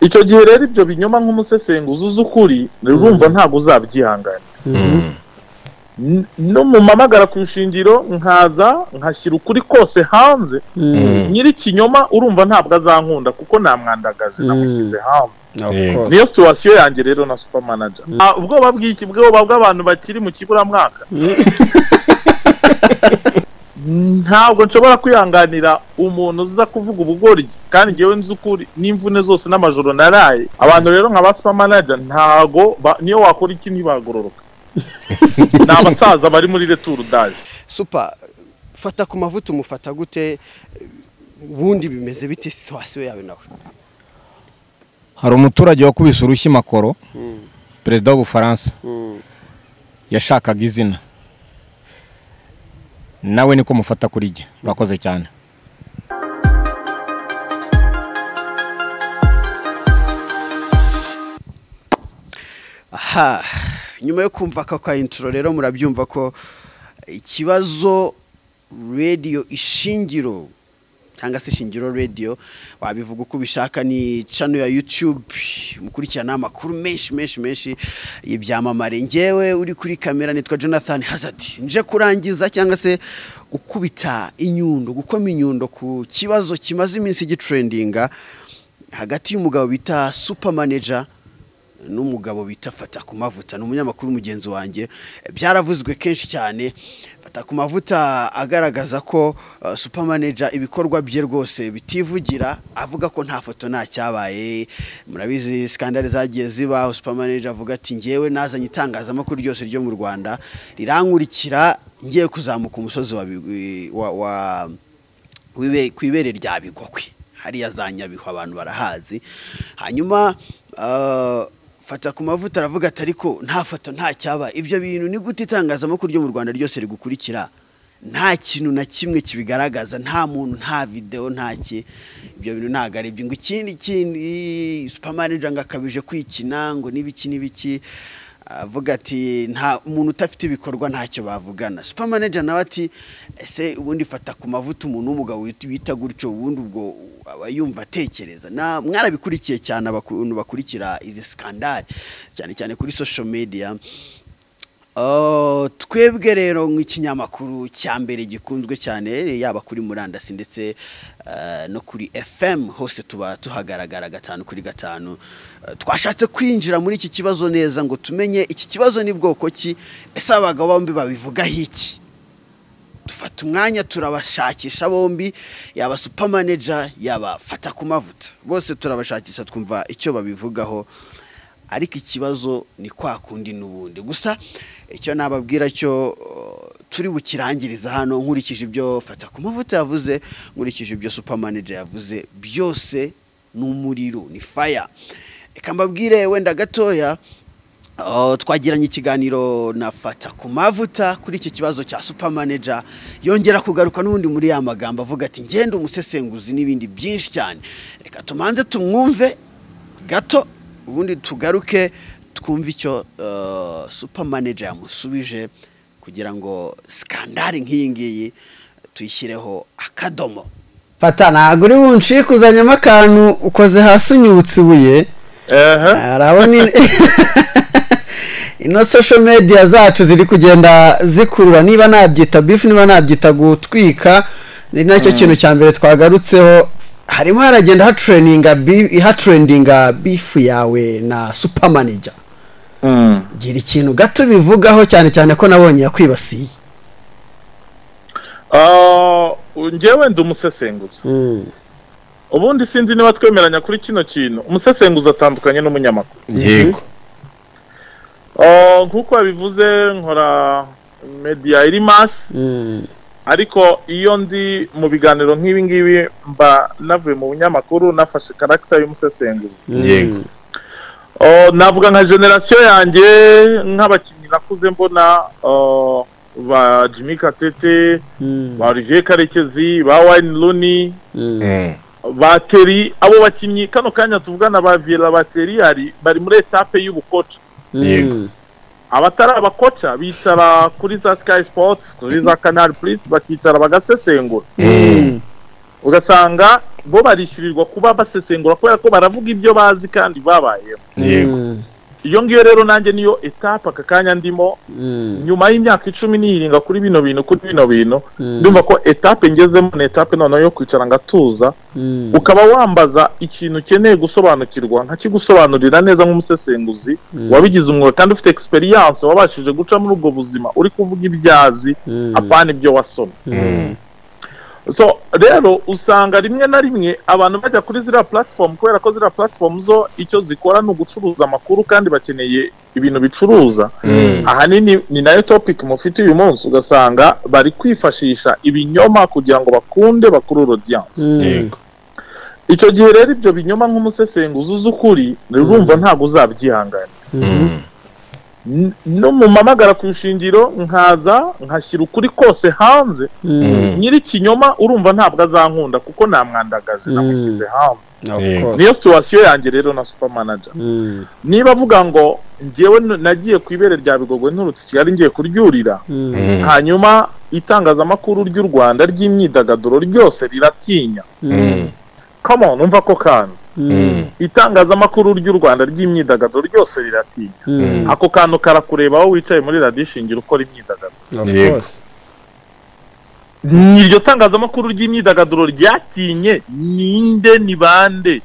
icyo gihe rero ibyo binyoma nk'umusesenguzi uzi ukuri urumva ntabwo uzabyihanganira no mumamagara ku ishingiro nkaza nkashyira ukuri kose hanze nyir'ikinyoma urumva ntabwo azankunda kuko namwandagaje namushyize hanze niyo situwasiyo yanjye rero na supermanager ubwoba bw'iki bwoba bw'abantu bakiri mu kiburamwaka ntabwo nshobora kwihanganira umuntu uza kuvuga ubugoryi kandi ngewe nzi ukuri n'imvune zose n'amajoro naraye abantu rero nka ba supermanager ntabwo niyo wakora iki ntibagororoka ni abasaza bari muri returu daje supa fata ku mavuta umufata gute ubundi bimeze bite situwasiyo yawe nawe hari umuturage wakubise urushyi makoro perezida w'ubufaransa yashakaga izina nawe niko mufata kuri jye urakoze cyane aha nyuma yo kumva aka ka inturo rero murabyumva ko ikibazo radiyo ishingiro cyangwa se ishingiro radiyo wabivuga uko ubishaka ni cano ya yutube mukurikirana amakuru menshi menshi menshi y'ibyamamare ngewe uri kuri kamera nitwa jonathan hazard nje kurangiza cyangwa se gukubita inyundo gukoma inyundo ku kibazo kimaze iminsi gitrendinga hagati y'umugabo bita supamaneja n'umugabo bita fata ku mavuta ni umunyamakuru mugenzi wanjye byaravuzwe kenshi cyane fata ku mavuta agaragaza ko supamaneja ibikorwa bye rwose bitivugira avuga ko nta foto nta cyabaye murabizi sikandari zagiye zibaho supamaneja avuga ati ngewe nazanye itangazamakuru ryose ryo mu rwanda rirankurikira ngiye kuzamuka umusozi ku ibere rya bigogwe hariya za nyabihu abantu barahazi hanyuma fata ku mavuta aravuga ati ariko nta foto nta cyaba ibyo bintu ni gute itangazamakuru ryo mu rwanda ryose rigukurikira nta kintu na kimwe kibigaragaza nta muntu nta videwo nta ki ibyo bintu ntabwo ari ibyo ngo ikindi kindi supamaneja ngo akabije kwikina ngo n'ibiki n'ibiki avuga ati nta umuntu udafite ibikorwa ntacyo bavugana supamaneja nawe ati ese ubundi fata ku mavuta umuntu w'umugabo wita gutyo ubundi ubwo aba yumva atekereza mwarabikurikiye cyane abantu bakurikira izi sikandari cyane cyane kuri social media twebwe rero nk'ikinyamakuru cya mbere gikunzwe cyane yaba kuri murandasi ndetse no kuri fm hose tuba tuhagaragara gatanu kuri gatanu twashatse kwinjira muri iki kibazo neza ngo tumenye iki kibazo ni bwoko ki ese abagabo bombi babivugaho iki dufata umwanya turabashakisha bombi yaba supamaneja yaba fata ku mavuta bose turabashakisha twumva icyo babivugaho ariko ikibazo ni kwa kundi n'ubundi gusa icyo nababwira cyo turi bukirangiriza hano nkurikije ibyo fata ku mavuta yavuze nkurikije ibyo supamaneja yavuze byose ni umuriro ni faya reka mbabwire wenda gatoya twagiranye ikiganiro na fata ku mavuta kuri iki kibazo cya supamaneja yongera kugaruka n'ubundi muri ya magambo avuga ati ngenda umusesenguzi n'ibindi byinshi cyane reka tumanze tumwumve gato ubundi tugaruke twumve icyo supamaneja yamusubije kugira ngo sikandari nk'iyi ngiyi tuyishyireho akadomo fata ntabwo uri bunshikuzanyemo akantu ukoze hasi unyibutse ibuye harabona ino social media zacu ziri kugenda zikurura niba nabyita bifu niba nabyita gutwika ni nacyo kintu cya mbere twagarutseho harimo haragenda hatrendinga bifu yawe na supamaneja gira ikintu gato bivugaho cyane cyane ko nabonye yakwibasiye ngewe ndi umusesenguzi ubundi sinzi niba twemeranya kuri kino kintu umusesenguzi atandukanye n'umunyamakuru yego nk'uko yabivuze nkora mediya iri masi ariko iyo ndi mu biganiro nk'ibi ngibi mba navuye mu binyamakuru nafashe karagita y'umusesenguzi yego navuga nka generasiyo yanjye nk'abakinnyi nakuze mbona ba jimmy katete ba olivier karekezi ba wayini runi bateri abo bakinnyi kano kanya tuvugana ba viyera ba seriyari bari muri etape y'ubukoca abatari abakoca bicara kuri za sikayi sipoti kuri za kanari purisi bakicara bagasesengura ugasanga bo barishyurirwa kuba basesengura kubera ko baravuga ibyo bazi kandi babayeho yego iyo ngiyo rero nanjye niyo etapa aka kanya ndimo nyuma y'imyaka icumi niyiringa kuri bino bintu kuri bino bintu ndumva ko etape ngezemo ni etape noneho yo kwicara ngatuza ukaba wambaza ikintu ukeneye gusobanukirwa nkakigusobanurira neza nk'umusesenguzi wabigize umwuga kandi ufite experience wabashije guca muri ubwo buzima uri kuvuga ibyazi apana ibyo wasoma so rero usanga rimwe na rimwe abantu bajya kuri ziriya platform kubera ko ziriya platform zo icyo zikora ni ugucuruza amakuru kandi bakeneye ibintu bicuruza ahanini ni nayo topic mufite uyu munsi ugasanga bari kwifashisha ibinyoma kugira ngo bakunde bakuru audience yego icyo gihe rero ibyo binyoma nk'umusesenguzi uzi ukuri urumva ntabwo uzabyihangana mumamagara ku ishingiro nkaza nkashyira ukuri kose hanze nyiri ikinyoma urumva ntabwo azankunda kuko namwandagaje namushyize hanze niyo situwasiyo yanjye rero na supermanager niba avuga ngo ngewe nagiye ku ibere rya bigogwe nturutse i kigali ngiye kuryurira hanyuma itangazamakuru ry'u rwanda ry'imyidagaduro ryose riratinya come on umva ko kandi itangazamakuru ry'u rwanda ry'imyidagaduro ryose riratinya ako kantu karakureba aho wicaye muri radiyo ishingira ukora imyidagaduro yego iryo tangazamakuru ry'imyidagaduro ryatinye ninde ni bande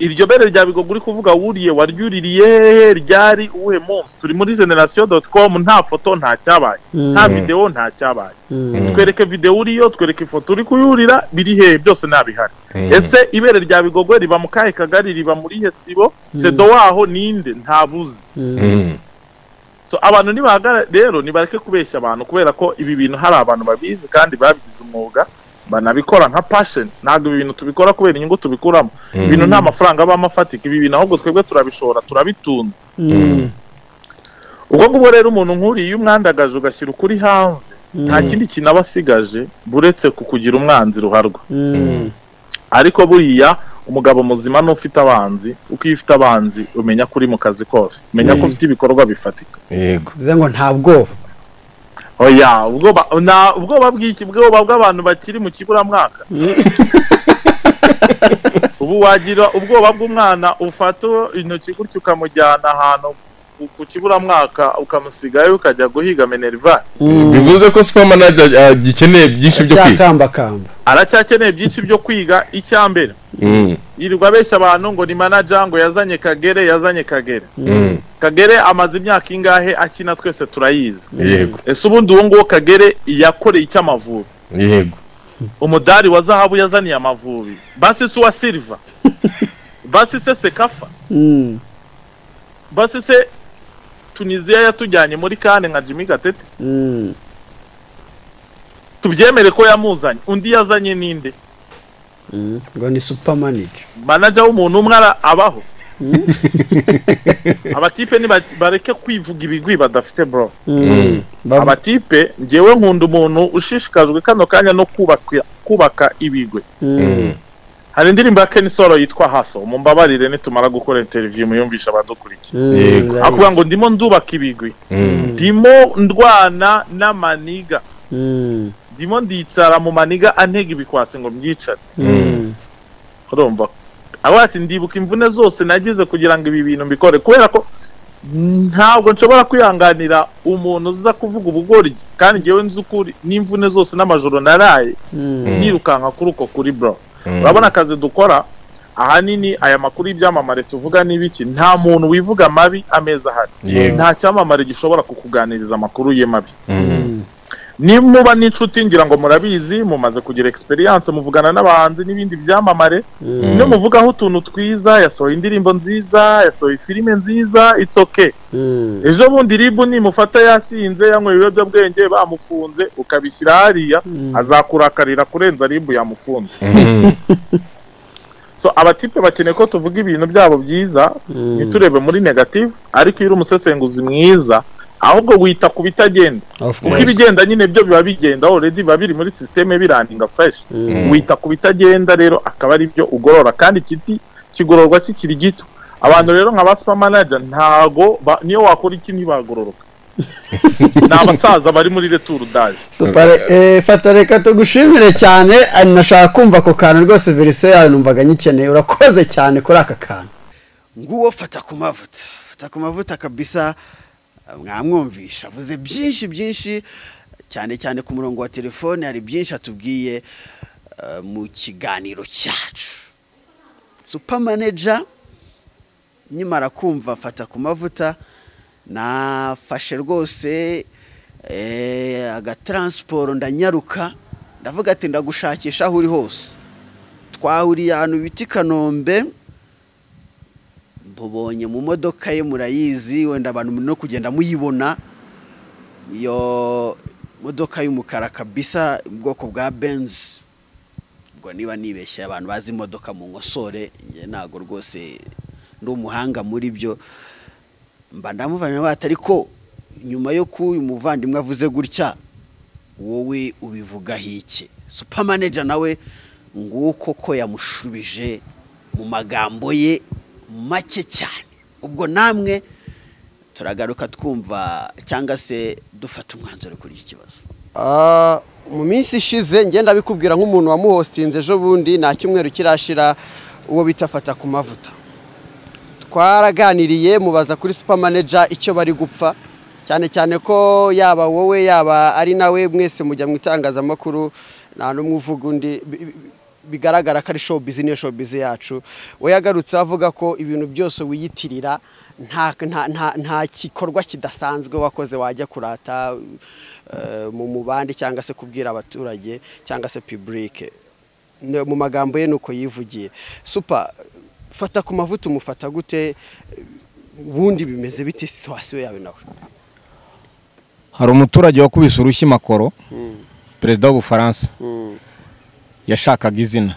iryo bere rya bigogo uri kuvuga wuriye waryuririye hehe ryari uwuhe munsi turi muri generasiyo doti komu nta foto nta cyabaye nta videwo nta cyabaye twereke videwo uriyo twereke ifoto uri kuyurira biri hehe byose ntabihari ese ibere rya bigogo riba mu kahe kagari riba muri he sibo sedo waho ninde ntabuze so abantu nibahagara rero nibareke kubeshya abantu kubera ko ibi bintu hari abantu babizi kandi babigize umwuga banabikora nka passion ntabwo ibi bintu tubikora kubera inyungu tubikuramo ibintu nta mafaranga abamo afatika ibi bintu ahubwo twebwe turabishora turabitunze ubwo ngubwo rero umuntu nk'uriya iyo umwandagaje ugashyira ukuri hanze nta kindi kintu aba asigaje buretse kukugira umwanzi ruharwa ariko buriya umugabo muzima n'ufite abanzi uko iyo ufite abanzi umenya ko uri mu kazi kose umenya ko ufite ibikorwa bifatika yego bivuze ngo nta bwoba oya ubwoba na ubwoba bw'iki bwoba bw'abantu bakiri mu kiburamwaka ubu wagira ubwoba bw'umwana ufata intoki gutya ukamujyana ahantu ku- ku kiburamwaka ukamusigayo ukajya guhiga minerivare bivuze ko supermanager ah, gikeneye byinshi byo kwiga byakambakamba aracyakeneye byinshi byo kwiga icya mbere Mm, yirirwa abeshya abantu ngo ni manager ngo yazanye kagere yazanye kagere mm, kagere amaze imyaka ingahe akina twese turayizi yego ese ubundi uwo nguwo kagere yakoreye icy'amavubi yego umudari wa zahabu yazaniye amavubi basi si uwa silva basi se sekafa Mm. basi se tunisiya yatujyanye muri kane nka jimmy gatete Mm. tubyemere ko yamuzanye undi yazanye ninde Mm. ngo ni supermanager manaja w'umuntu umwe ara- abaho abatipe niba- bareke kwivuga ibigwi badafite bro Mm. Bavu- abatipe ngewe nkunda umuntu ushishikajwe kano kanya no kubaka kubaka ibigwi Mm. hari indirimbo ya kenisoro yitwa haso mumbabarire nitumara gukora interview muyumvisha abadukurikiye Mm. Yego. Ndayizi. akuvuga ngo ndimo ndubaka ibigwi Mm, ndimo ndwana n'amaniga Mm. ndimo ndicara mu maniga antega ibikwasi ngo mbyicare Mm. urumva avuga ati ndibuka imvune zose nagize kugira ngo ibi bintu mbikore kubera ko ntabwo nshobora kwihanganira umuntu uza kuvuga ubugoryi kandi ngewe nzi ukuri n'imvune zose n'amajoro naraye Mm. nirukanka kuri uko kuri bro mm, urabona akazi dukora ahanini aya makuru y'ibyamamare tuvuga ni ibiki nta muntu wivuga amabi ameza ahari Yego. nta cyamamare gishobora kukuganiriza amakuru ye mabi mm, nimuba n'inshuti ngira ngo murabizi mumaze kugira experience muvugana n'abahanzi n'ibindi byamamare iyo muvugaho utuntu twiza yasohoye indirimbo nziza yasohoye filime nziza it's okay Mm. ejo bundi ribu nimufata yasinze yanyweye ibiyobyabwenge bamufunze ukabishyira hariya azakurakarira kurenza ribu yamufunze mm, so abatipe bakeneye ko tuvuga ibintu byabo byiza ntiturebe muri negative ariko iyo uri umusesenguzi mwiza ahubwo wita ku bitagenda Of kuko course. ibigenda nyine byo biba bigenda already biba biri muri sisiteme biraninga fresh wita ku bitagenda rero akaba ari byo ugorora kandi kiti kigororwa kikiri gito abantu rero nka ba supermanager ntago ba- niyo wakora iki ntibagororoka ni abasaza bari muri returu daje supare eh, fata reka tugushimire cyane ah, nashaka kumva ako kantu rwose verise yawe numvaga nyikeneye urakoze cyane kuri aka kantu nguwo fata ku mavuta fata ku mavuta kabisa mwamwumvisha avuze byinshi byinshi cyane cyane ku murongo wa telefone hari byinshi atubwiye eh, mu kiganiro cyacu supamaneja nyimara kumva fata ku mavuta nafashe rwose eh, agataransiporo ndanyaruka ndavuga ati ndagushakisha aho uri hose twahuriye ahantu bita i kanombe mubonye mu modoka ye murayizi wenda abantu no kugenda muyibona iyo modoka y'umukara kabisa ubwoko bwa benzi ubwo niba nibeshye abantu bazi imodoka mu nkosore njye ntabwo rwose ndi umuhanga muri byo mba ndamuvanye bata ariko nyuma yo ko uyu muvandimwe avuze gutya wowe ubivugaho iki supamaneja nawe nguko ko yamushubije mu magambo ye make cyane ubwo namwe turagaruka twumva cyangwa se dufata umwanzuro kuri iki kibazo Ah, mu minsi ishize ngenda bikubwira nk'umuntu wamuhostinze ejo bundi nta cyumweru kirashira uwo bita fata ku mavuta twaraganiriye mubaza kuri supamaneja icyo bari gupfa cyane cyane ko yaba wowe yaba ari nawe mwese mujya mu itangazamakuru nta n'umwe uvuga undi bi- bi- bigaragara ko ari showbiz niyo showbiz yacu we yagarutse avuga ko ibintu byose wiyitirira nta, nta, nta, nta gikorwa kidasanzwe wakoze wajya kurata eh, mu mubandi cyangwa se kubwira abaturage cyangwa se public Ne- mu magambo ye nuko yivugiye super fata ku mavuta umufata gute ubundi bimeze bite situwasiyo yawe nawe hari umuturage wakubise urushyi makoro perezida w'ubufaransa yashakaga izina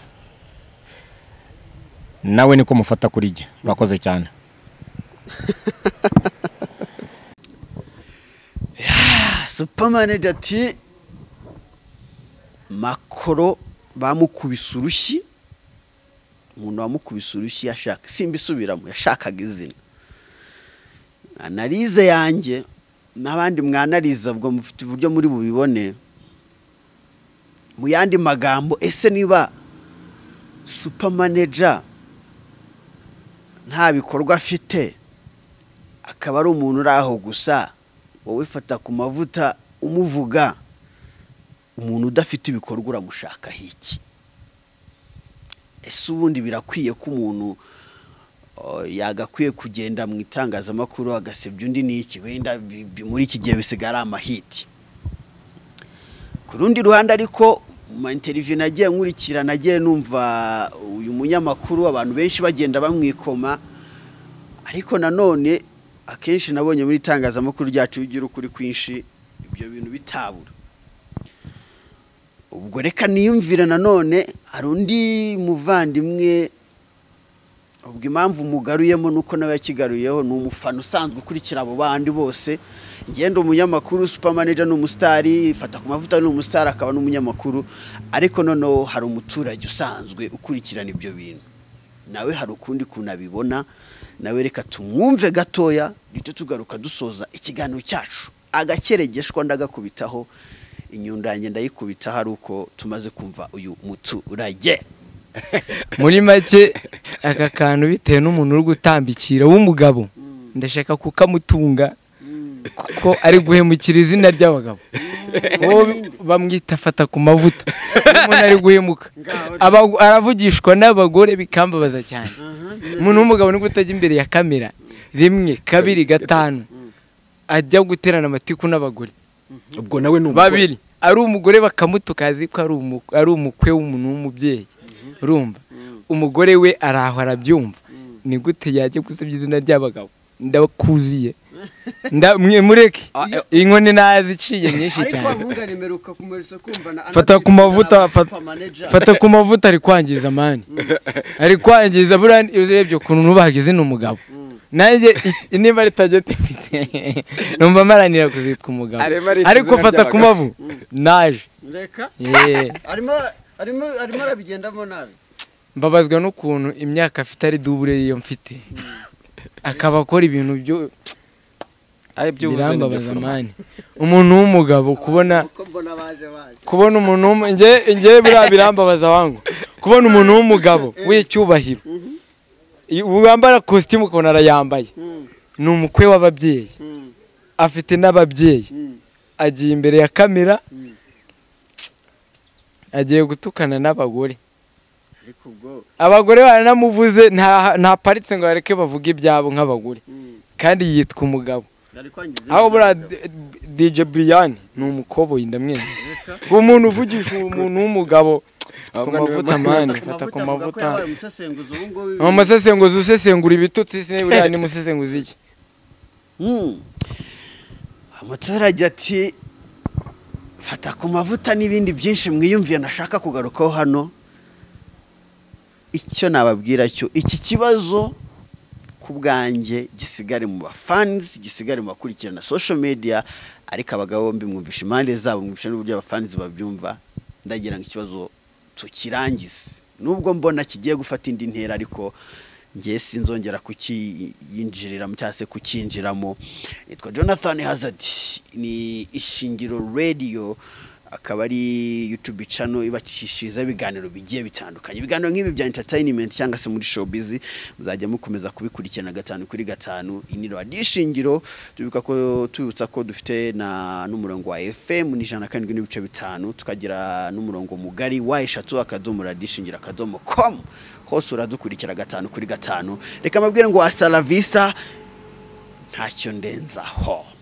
nawe niko mufata kuri jye urakoze cyane supamaneja ati makoro bamukubise urushyi umuntu wamukubise urushyi yashaka simbisubiramo yashakaga izina analize yanjye n'abandi mwanariza ubwo mufite uburyo muri bubibone mu yandi magambo ese niba supamaneja nta bikorwa afite akaba ari umuntu uri aho gusa wowe fata ku mavuta umuvuga umuntu udafite ibikorwa uramushaka iki ese ubundi birakwiye ko umuntu oh, yagakwiye kugenda mu itangazamakuru agasebya undi n'iki wenda bi- bi- muri iki gihe bisigaye ari amahiti ku rundi ruhande ariko mu ma interiviyu nagiye nkurikira nagiye numva uyu munyamakuru abantu benshi bagenda bamwikoma ariko nanone akenshi nabonye muri itangazamakuru ryacu bigira ukuri kwinshi ibyo bintu bitabura ubwo reka niyumvire nanone hari undi muvandimwe ubwo impamvu mugaruyemo nuko nawe yakigaruyeho ni umufana usanzwe ukurikira abo bandi bose ngenda umunyamakuru supamaneja ni umusitari fata ku mavuta ni umusitari akaba n'umunyamakuru ariko noneho hari umuturage usanzwe ukurikirana ibyo bintu nawe hari ukundi kuntu abibona nawe reka tumwumve gatoya duhite tugaruka dusoza ikiganiro cyacu agakeregeshwa ndagakubitaho inyundo yanjye ndayikubitaho ari uko tumaze kumva uyu muturage muri make aka kantu bitewe n'umuntu uri gutambikira w'umugabo ndashaka kukamutunga kuko ari guhemukira izina ry'abagabo uwo bamwita afata ku mavuta iyo umuntu ari guhemuka Aba- aravugishwa n'abagore bikambabaza cyane umuntu w'umugabo nibwo utajya imbere ya kamera rimwe kabiri gatanu ajya guterana amatiku n'abagore ubwo nawe ni umugore babiri ari umugore bakamutuka azi ko ari umu- ari umukwe w'umuntu w'umubyeyi urumva umugore we ari aho arabyumva ni gute yajya gusebya izina ry'abagabo ndakuziye Nda- mwe- mureke inkoni naziciye nyinshi cyane mperuka kumurisa kumva na fata ku mavuta fat- fata ku mavuta ari kwangiza mani ari kwangiza buriya iyo urebye ukuntu nubagize ni umugabo nanjye i- niba ari tageti mfite numva maranira kuzitwa umugabo Arema ari ariko izina fata ku ry'abagabo. mavu naje reka Yeah. arimo arimo arimo arabigendamo nabi mbabazwa n'ukuntu imyaka afite ari dubure y'iyo mfite akaba akora ibintu byo ari by'ubuze ni byo birambabaza foroma. mani umuntu w'umugabo kubona mbona baje baje kubona umuntu w'umu- nge nge biriya birambabaza wangu kubona umuntu w'umugabo w'icyubahiro i- wambara kositimu ukabona arayambaye ni umukwe w'ababyeyi afite n'ababyeyi agiye imbere ya kamera agiye gutukana n'abagore ariko ubwo abagore baranamuvuze nta- ntaparitse ngo bareke bavuge ibyabo nk'abagore kandi yitwa umugabo nari kwangiza aho buriya dj buriyani ni umukoboyi ndamwemye uwo muntu uvugisha umuntu w'umugabo ku Ahubwo niwe mavuta mani fata avuga ko ku mavuta yabaye umusesenguzi ubu ngubu ni umusesenguzi usesengura ibitutsi se buriya ni musesenguzi iki Hmm. umuturage ati fata ku mavuta n'ibindi byinshi mwiyumviye nashaka kugarukaho hano icyo nababwira cyo iki kibazo ku bwanjye gisigare mu bafanizi gisigare mu bakurikirana social media ariko abagabo bombi mwumvisha impande zabo mwumvisha n'uburyo abafanizi babyumva ndagira ngo ikibazo tukirangize nubwo mbona kigiye gufata indi ntera ariko ngiye sinzongera kukiyinjiriramo cyangwa se kukinjiramo nitwa jonathan hazard ni ishingiro radio akaba ari YouTube channel ibakishiriza ibiganiro bigiye bitandukanye ibiganiro nk'ibi bya entertainment cyangwa se muri showbiz muzajya mukomeza kubikurikirana gatanu kuri gatanu iniro adishingiro tubibuka ko tubibutsa ko dufite na n'umurongo wa FM ni ijana na karindwi n'ibice bitanu tukagira n'umurongo mugari wa eshatu akadomo radishingiro akadomo com hose uradukurikira gatanu kuri gatanu reka mbabwire ngo hasta la vista ntacyo ndenzaho